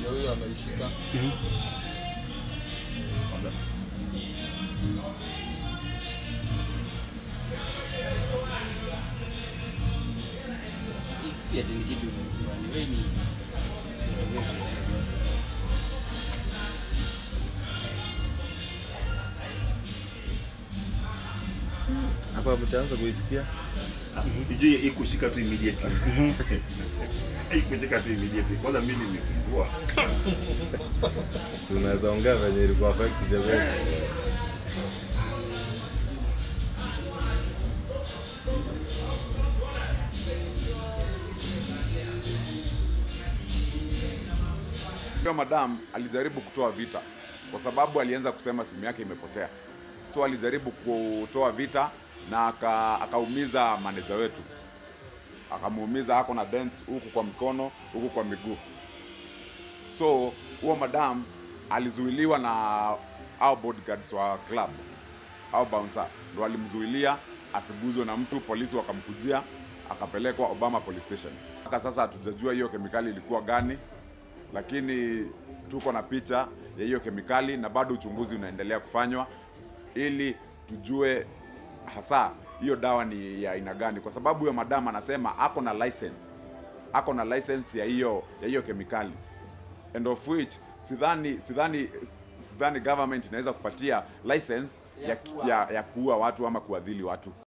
ndio huyo ameishika. si ati ni kitu umejua, ni wewe ni Hapa mtaanza kuisikia. Ijue ikushika tu immediately. Ikushika tu immediately. Kwanza mimi nilisumbua. Si unaweza ongea venye ilikuwa affect jamani. Huyo madam alijaribu kutoa vita kwa sababu alianza kusema simu yake imepotea, so alijaribu kutoa vita na aka- akaumiza maneja wetu, akamuumiza, ako na dent huku kwa mkono, huku kwa miguu. So huo madam alizuiliwa na au bodyguards wa club au bouncer ndo alimzuilia asiguzwe na mtu, polisi wakamkujia akapelekwa Obama police station. Mpaka sasa hatujajua hiyo kemikali ilikuwa gani, lakini tuko na picha ya hiyo kemikali na bado uchunguzi unaendelea kufanywa ili tujue hasa hiyo dawa ni ya aina gani, kwa sababu huyo madam anasema ako na license, ako na license ya hiyo ya hiyo kemikali and of which sidhani sidhani sidhani government inaweza kupatia license ya, ya, ya kuua watu ama kuadhili watu.